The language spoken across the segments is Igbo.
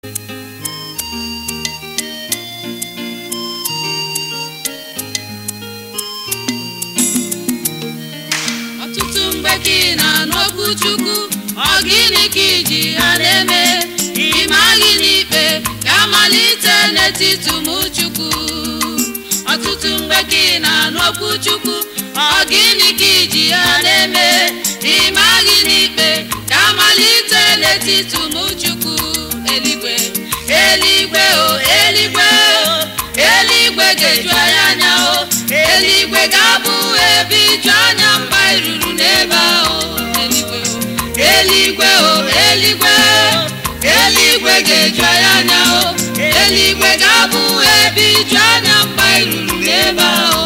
chukwu ọ gịnị ka iji ha na-eme ịma gịnị ikpe ga-amalite n'etiti ụmụ chukwu ọtụtụ mgbe ka ị na-anụ okwu chukwu ọ gịnị ka iji ha na-eme ịma gịnị ikpe ga-amalite n'etiti ụmụ chukwu eluigwe eluigwe o eluigwe o eluigwe ga-eju anyị anya o eluigwe ga-abụ ebe iju anya mgbe anyị ruru n'ebe ahụ eluigwe o eluigwe o eluigwe ga-eju anyị anya o eluigwe ga-abụ ebe iju anya mgbe anyị ruru n'ebe ahụ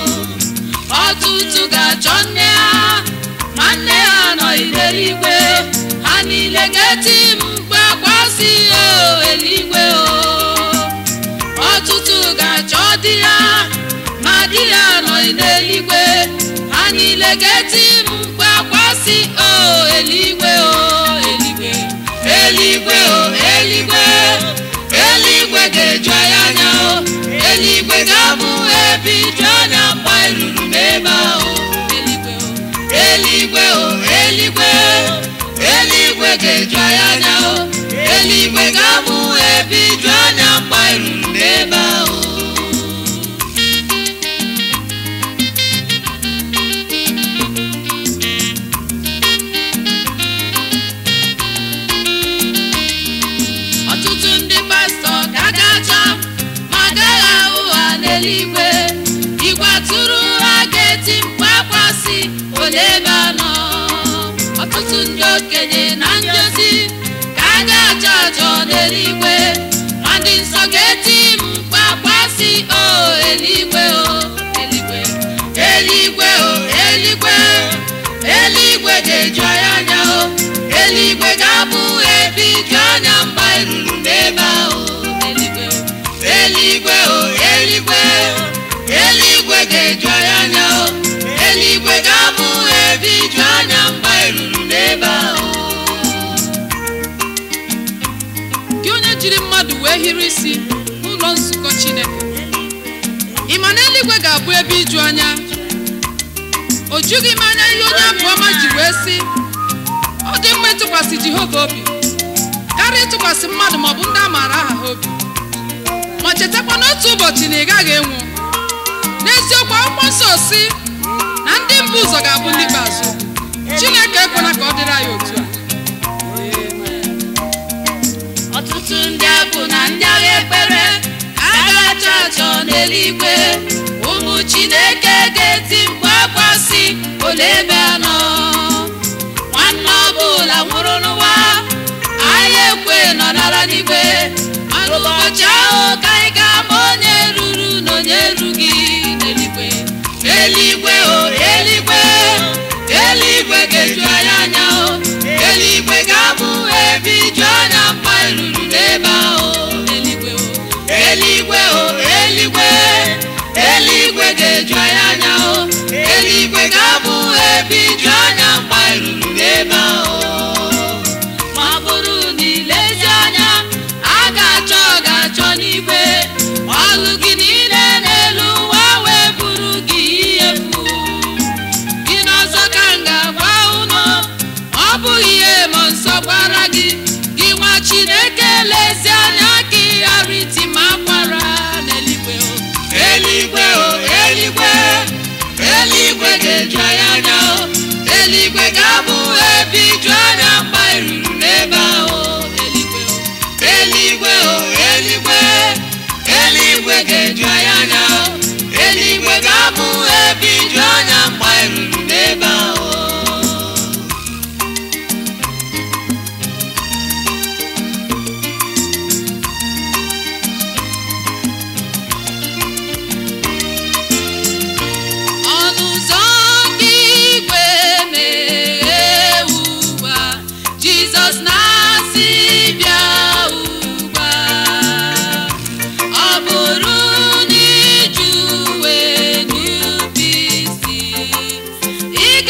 ọtụtụ ga-achọ nne ha ma nne ha anọghị n'eluigwe ha niile ga-eti mkpu akwa si o eluigwe o ọtụtụ ga-achọ di ya ma di ya anọghị n'eluigwe ha niile ga-eti mkpu akwa si o eluigwe o eluigwe eluigwe o eluigwe eluigwe ga-eju anyị anya o eluigwe ga-abụ ebe iju anya mgbe anyị ruru n'ebe ahụ eluigwe o eluigwe o eluigwe eluigwe ga-eju anyị anya o eluigwe ga-abụ ebe iju anya mgbe anyị ruru n'ebe ahụ ọtụtụ ndị pastọ ga-aga achọ ma agaghị ahụ ha n'eluigwe igwe atụrụ ha ga-eti mkpu akwa si ole ebe anọ ọtụtụ ndị okenye na ndozi ka a ga-achọ achọ n'eluigwe ma ndị nsọ ga-eti mkpu akwa si o eluigwe o eluigwe eluigwe o eluigwe eluigwe ga-eju anyị anya o eluigwe ga-abụ ebe iju anya mgbe anyị ruru n'ebe ahụ eluigwe o eluigwe o eluigwe ga-eju anyị anya o eluigwe ga-abụ ebe iju anya mgbe anyị ruru n'ebe ahụ gị onye jiri mmadụ wee hiri isi n'ụlọ nzukọ chineke ị ma na eluigwe ga-abụ ebe iju anya o jughị m anya ihe onye abụọma ji wee sị ọ dị mma ịtụkwasị jehova obi karịa ịtụkwasị mmadụ maọbụ ndị a maara aha ha obi ma chetakwa n'otu ụbọchị na ị gaghị enwu n'eziokwu akwụkwọ nsọ si na ndị mbụ ụzọ ga-abụ ndị ikpeazụ chineke ekwela ka ọ dịrị anyị otu a ọtụtụ ndị abụ na ndị agha ekpere ka a ga-achọ achọ n'eluigwe ụmụ chineke ga-eti mkpu akwa si ole ebe anọ nwanne ọbụla nwụrụ n'ụwa anyị ekwe nọrara n'igwe mana ụbọchị ahụ ka anyị ga-ama onye ruru na onye erughị n'eluigwe eluigwe o eluigwe eluigwe ga-eju anyị anya o eluigwe ga-abụ ebe iju anya mgbe anyị ruru n'ebe ahụ eluigwe o eluigwe o eluigwe eluigwe ga-eju anyị anya o eluigwe ga-abụ ebe iju anya mgbe anyị ruru n'ebe ahụ ma ọ bụrụ na ilezi anya a ga-achọ ga-achọ n'igwe ọlụ gị niile n'elu ụwa wee bụrụ gị ihe mfu gị n'ọzọ ka m ga-agwa unu ọ bụghị ihe ma nsọ gwara gị gị nwa chineke lezi anya ka ị ghara iti ma akwara n'eluigwe o eluigwe o eluigwe eluigwe ga-eju anyị anya o eluigwe ga-abụ ebe iju anya mgbe anyị ruru n'ebe ahụ eluigwe o eluigwe o eluigwe eluigwe ga-eju anyị anya o eluigwe ga-abụ ebe iju anya mgbe anyị ruru n'ebe ahụ ọnụ ụzọ nke igwe meghee ugbu a jizọs na-asị bịa ugbu a ọ bụrụ na iju wee nupụ isi ị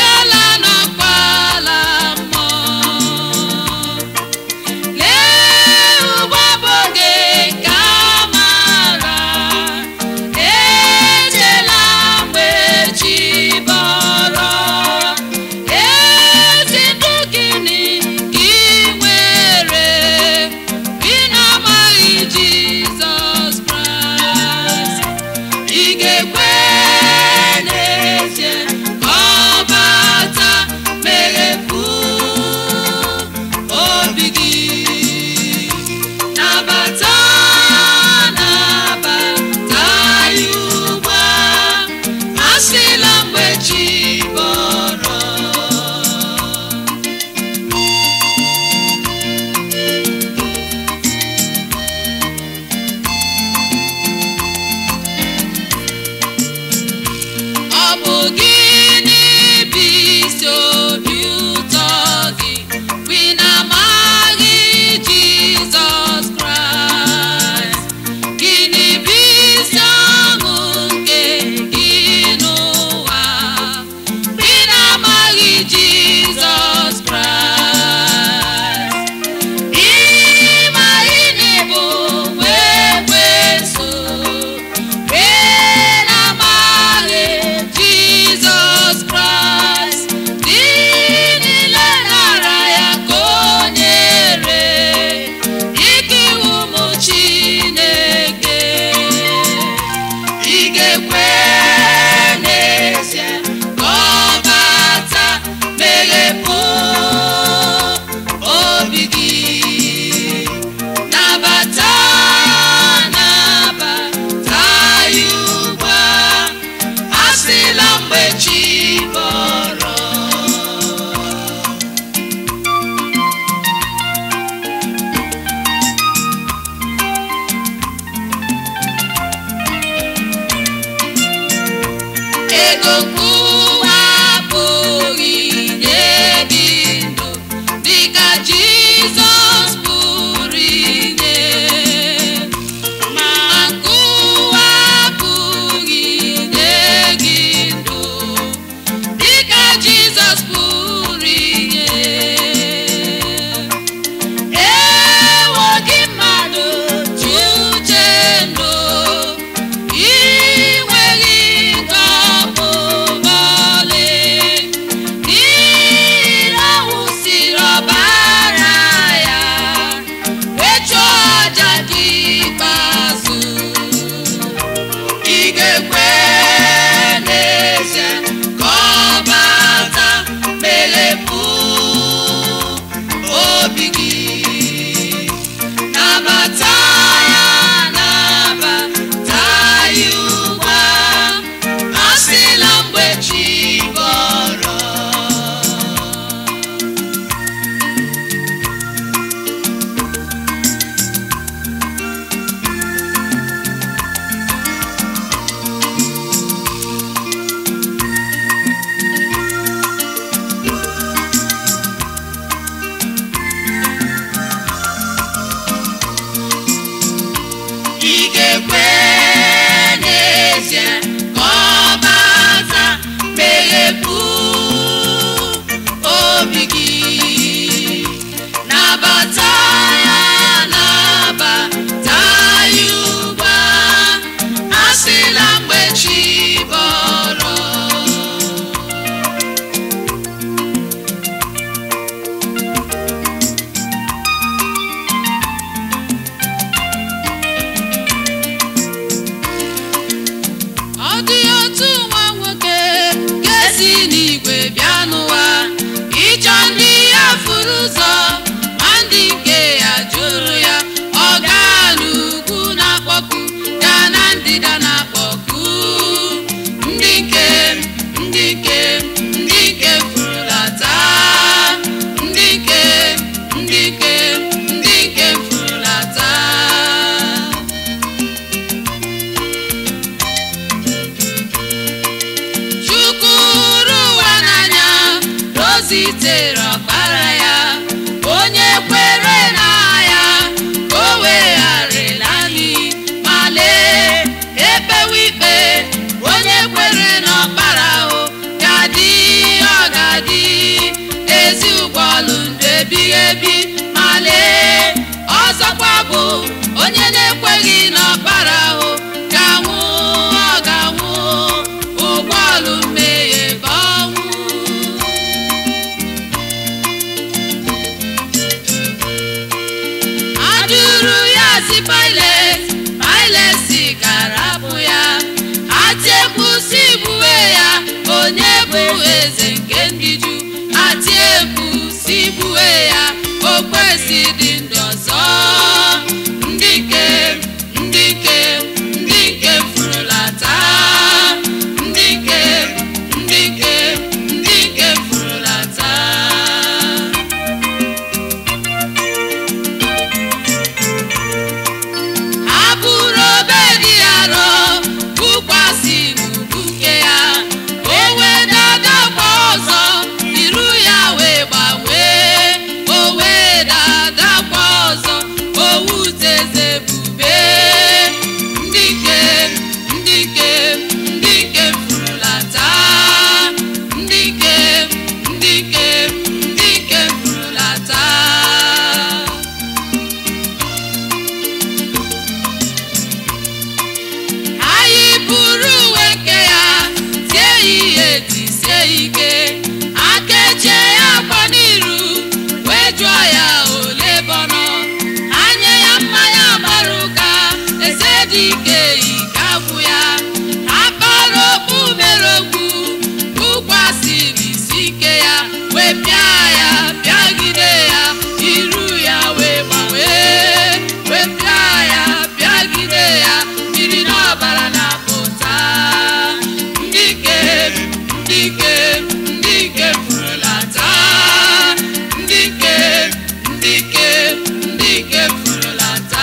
zitere ọkpara ya onye kwere na ya ka o wegharịla anyị ma lee epewe ikpe onye kwere n'ọkpara ahụ ga-adị ọ ga-adị ezi ụgbọọlụ ndụ ebighị ebi ma lee ọzọkwa bụ onye na-ekweghị n'ọkpara ahụ ga-anwụ ọ ga-anwụ ụgbọọlụ mmehie bụ ọnwụ ajụrụ ya si Pilet Pilet si garapụ ya atiekpu si gbuwe ya onye bụ eze nke ndị Ju atiekpu si gbuwe ya o kwesị dị ndụ ọzọ ndị nke ndị nke ndị nke furulata ndị nke ndị nke ndị nke furulata ha bụrụ obe dị arọ bụkwasị n'ubuke ya o wee dadakwa ọzọ iru ya wee gbanwee o wee dadakwa ọzọ owuteze bube ndị nke ndị nke ndị nke furulata ndị nke ndị nke ndị nke furulata anyị buru uwe nke ya tie ya ihe tisie ike akechie ya akwa n'iru wee jụọ ya ole bọnọ anya ya mmanya gbara ụka eze dị ike ike agwụ ya akpara okpu mere okwu bụkwasịrị isi ike ya wee pịa ya pịagide ya iru ya wee gbanwee wee pịa ya pịagide ya mmiri n'ọbara na-apụta ndị ike ndị ike ndị ike furulata ndị ike ndị ike ndị ike furulata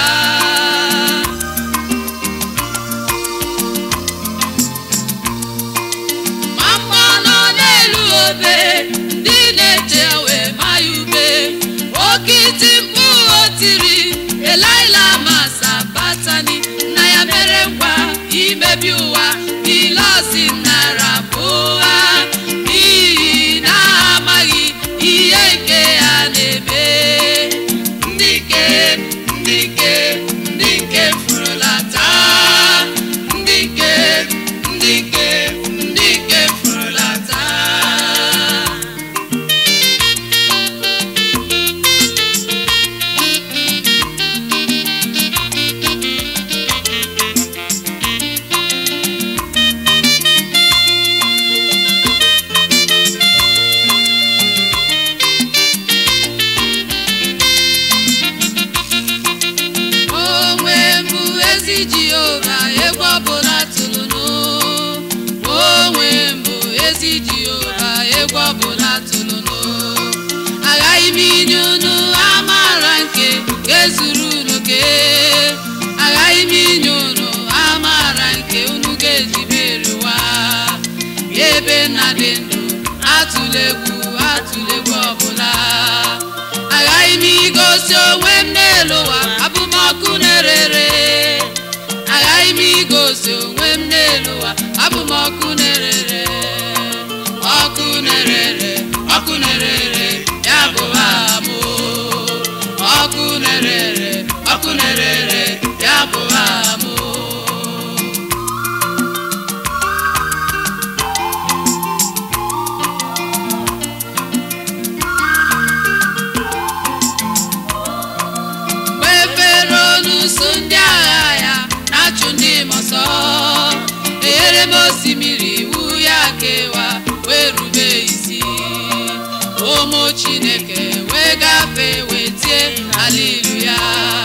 ma mma nọ n'elu obe ndị na-eche wee ma ya ube oke iti mkpu o tiri elaila masa batani na ya mere ngwa imebi ụwa ile osi nara bụ ụgha n'ihi na ha amaghị ihe nke ya na-eme ndị nke ndị nke ndị nke furulata ndị nke ndị nke ndị nke furulata onwe mbụ ezi jehova egwu ọbụla tụrụnụ onwe mbụ ezi jehova egwu ọbụla tụrụnụ aghaghị m inye unu amara nke ga-ezuru unu ke aghaghị m inye unu amara nke unu ga-eji merụwa ebe nna dị ndụ atụla egwu atụla egwu ọbụla aghaghị m igosi onwe m n'elu ụwa abụmọkụ na-erere aghaghị m igosi onwe m n'elu ụwa abụmọkụ na-erere ọkụ na-erere ọkụ na-erere ya bụ aha m ọkụ na-erere ọkụ na-erere ya bụ aha m mgbe fero n'uso ndị agha ya na-achụ ndị m ọsọ enyere m osimiri iwu ya kewa wee rube isi ụmụ chineke wee gafee wee tie haleluya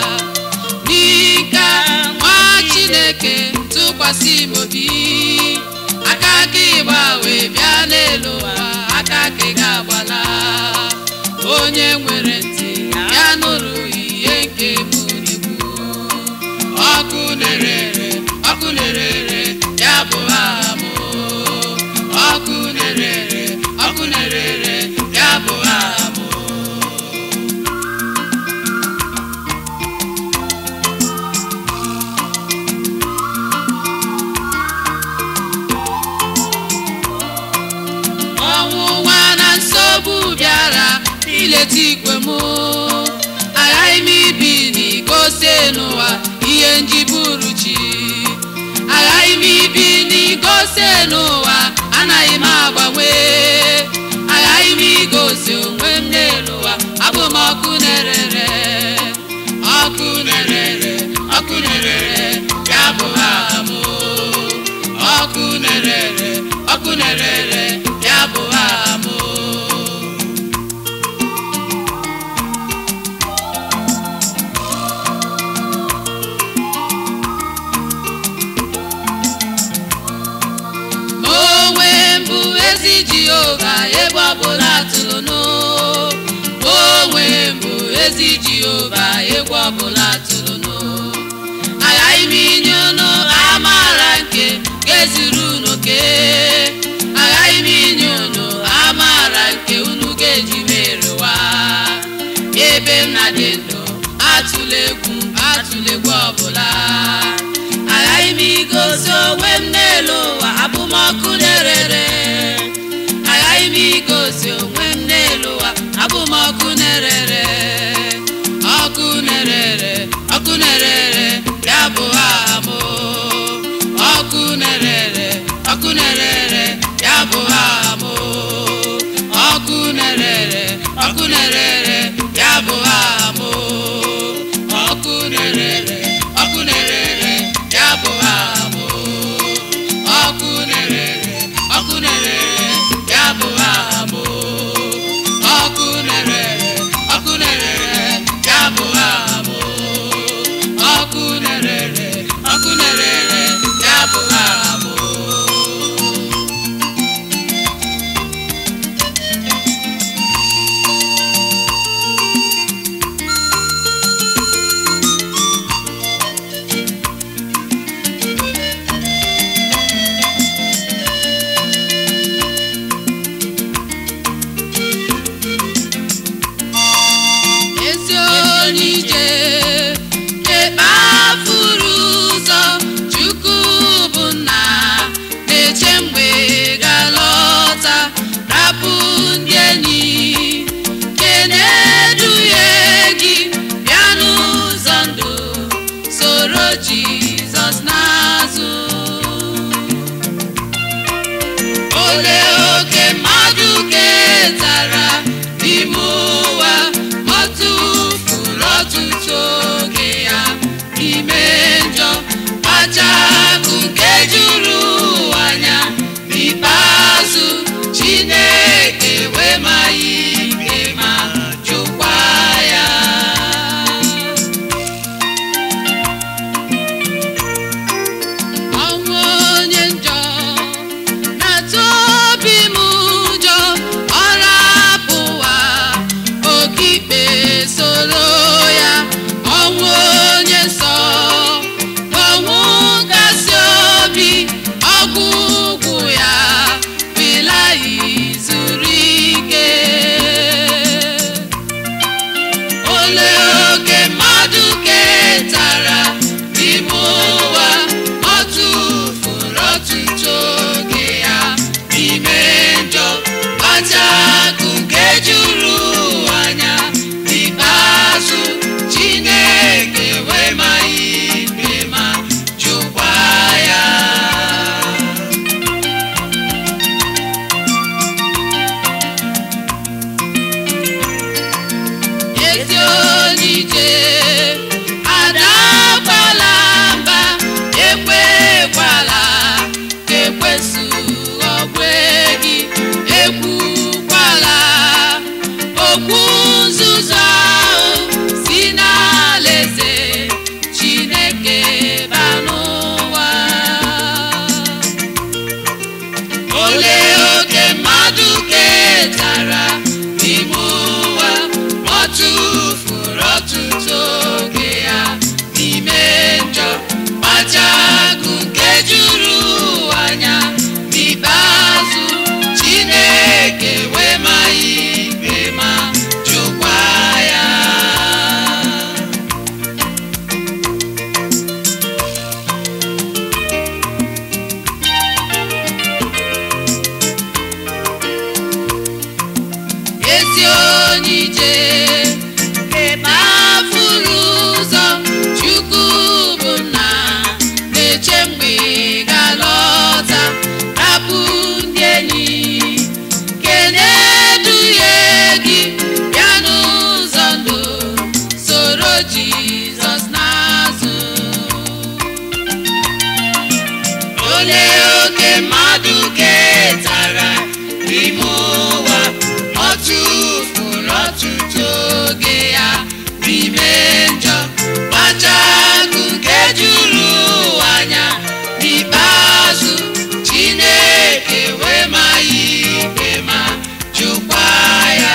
n'ike nwa chineke tụkwasị m obi aka aka ịgba wee bịa n'elu ụwa aka aka ị ga-agbala onye nwere ntị ya nụrụ ihe nke m na-ekwu ọkụ na-erere ọkụ na-erere ya bụ aha m ọkụ na-erere ọkụ na-erere ya ọkụ na-erere ya bụ aha m ọkụ na-erere ọkụ na-erere ya bụ aha m onwe mbụ ezi jehova ebe ọbụla tụlụnụ onwe mbụ ezi jehova egwu ọbụla tụlụnụ aghaghị m inye unu amaara nke ga-ezuru unu ke aghaghị m inye unu amaara nke unu ga-eji merụwa ebe m na dị ndụ atụla egwu atụla egwu ọbụla aghaghị m igosi onwe m n'elu ụwa abụmọkụ na-erere aghaghị m igosi onwe m n'elu ụwa abụmọkụ na-erere ọkụ na-erere ọkụ na-erere ya bụ aha m ọkụ na-erere ọkụ na-erere ya bụ aha m ọkụ na-erere ọkụ na-erere ya bụ aha m ọkụ na-erere ọkụ na-erere ya bụ aha m ọkụ na-erere ọkụ na-erere ya bụ aha m ọkụ na-erere ọkụ na-erere ya bụ aha m ọkụ na-erere ọkụ na-erere ya bụ aha m ezi onye ije ekpafuru ụzọ chukwu bụ nna na-eche mgbe ga-alọta rapụ ndị enyi nke na-eduhie gị bịa n'ụzọ ndụ soro jizọs n'azụ olee oke mmadụ ketara n'ime ụwa ọ tụfuru ọtụtụ oge ya n'ime njọ kpachapụ nke juru ụwa anya n'ikpeazụ chineke wee ma ya ikpe ma jụkwa ya ọnwụ onye njọ na-atụ obi m ụjọ ọ rapụwa oke ikpe soro ya ọnwụ onye nsọ n'ime ụwa ọ tụfuru ọtụtụ oge ya n'ime njọ kpachakụ nke juru ụwa anya n'ikpeazụ chineke wee ma ya ikpe ma jụkwa ya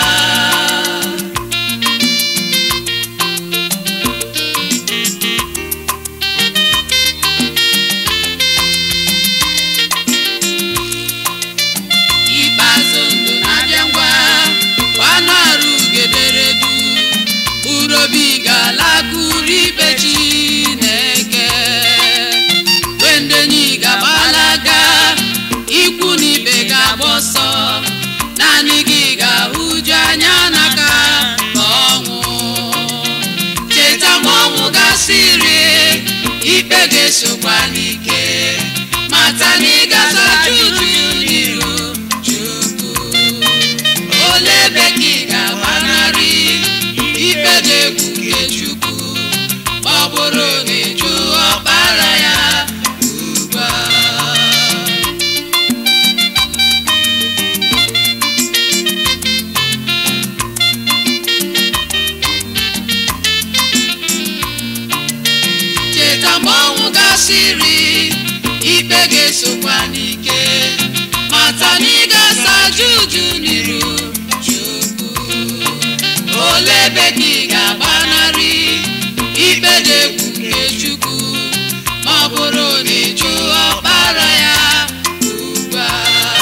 ikpeazụ ndụ na-abịa ngwa gbanarụ ugederedu urobi ga-alakụrụ ikpe chineke wendenyi ga-agbalaga ikwu na ibe ga-agba ọsọ naanị gị ga-ahụju anya n'aka ka ọnwụ cheta ma ọnwụ gasịrị ikpe ga-esokwa n'ike mata na ị ga-azacha uju n'iru chukwu ole ebe ka ị ga-agbanarị ikpe dị egwu nke chukwu ma ọ bụrụ na ịjụ ọkpara ya ugbu a cheta mgbe ọnwụ gasịrị ikpe ga-esokwa n'ike mata na ị ga-asa juju n'iru chukwu ole ebe ka ị ga-agbanarị ikpe dị egwu nke chukwu ma ọ bụrụ na ịjụ ọkpara ya ugbu a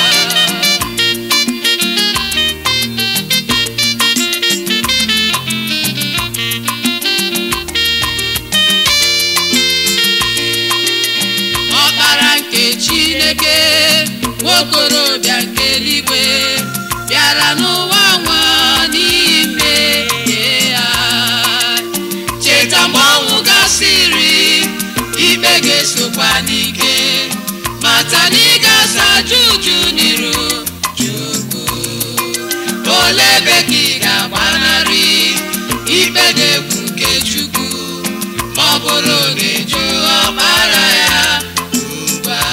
ọkpara nke chineke nwokorobịa nke eluigwe bịara n'ụwa nwa n'ime ya cheta mgbe ọnwụ gasịrị ikpe ga-esokwa n'ike mata na ị ga-asa juju n'iru chukwu ole ebe ka ị ga-agbanarị ikpe dị egwu nke chukwu ma ọ bụrụ na ịjụ ọkpara ya ugbu a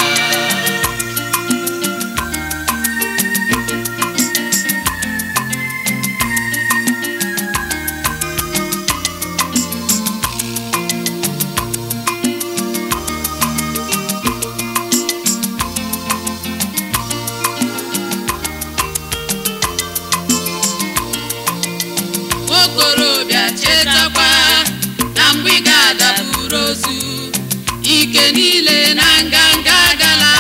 okorobịa chetakwa na mgbe ị ga-adaburu ozu ike niile na nganga gala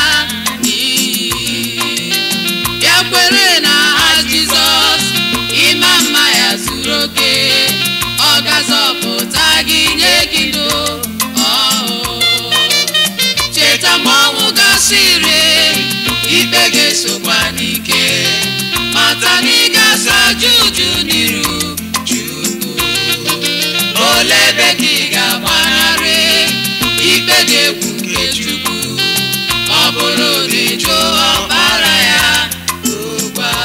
n'iyi bịa kwere na ha jizọs ịma mma ya zuru oke ọ ga-azọpụta gị nye gị ndụ ọhụụ cheta ma ọnwụ gasịrị ikpe ga-esokwa n'ike mata na ị ga-asa juju n'iru chukwu ole ebe ka ị ga-agbanarị ikpe dị egwu nke chukwu ọ bụrụ na ịjụ ọkpara ya ugbu a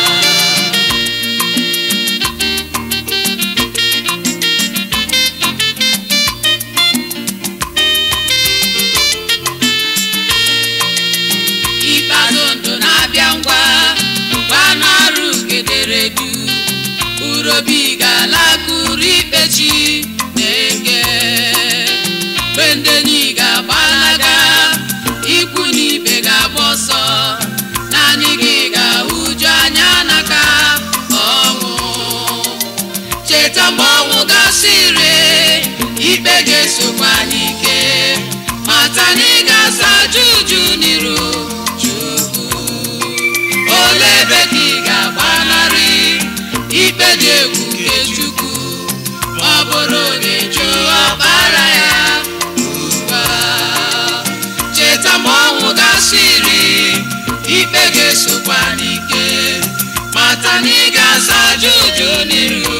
ikpeazụ ndụ na-abịa ngwa gbanarụ gederedu urobi ga-alakụrụ ikpe chi na-eke bendenyi ga-agbalaga ikwu na ibe ga-agba ọsọ naanị gị ga-ahụju anya n'aka ọnwụ cheta mgbe ọnwụ gasịrị ikpe ga-esokwa n'ike mata na ị ga-asa juju n'iru chukwu ole ebe ka ị ga-agbanarị ikpe dị egwu nke chukwu ma ọ bụrụ na ịjụ ọkpara ya ugbu a cheta ma ọnwụ gasịrị ikpe ga-esokwa n'ike mata na ị ga-asa juju n'iru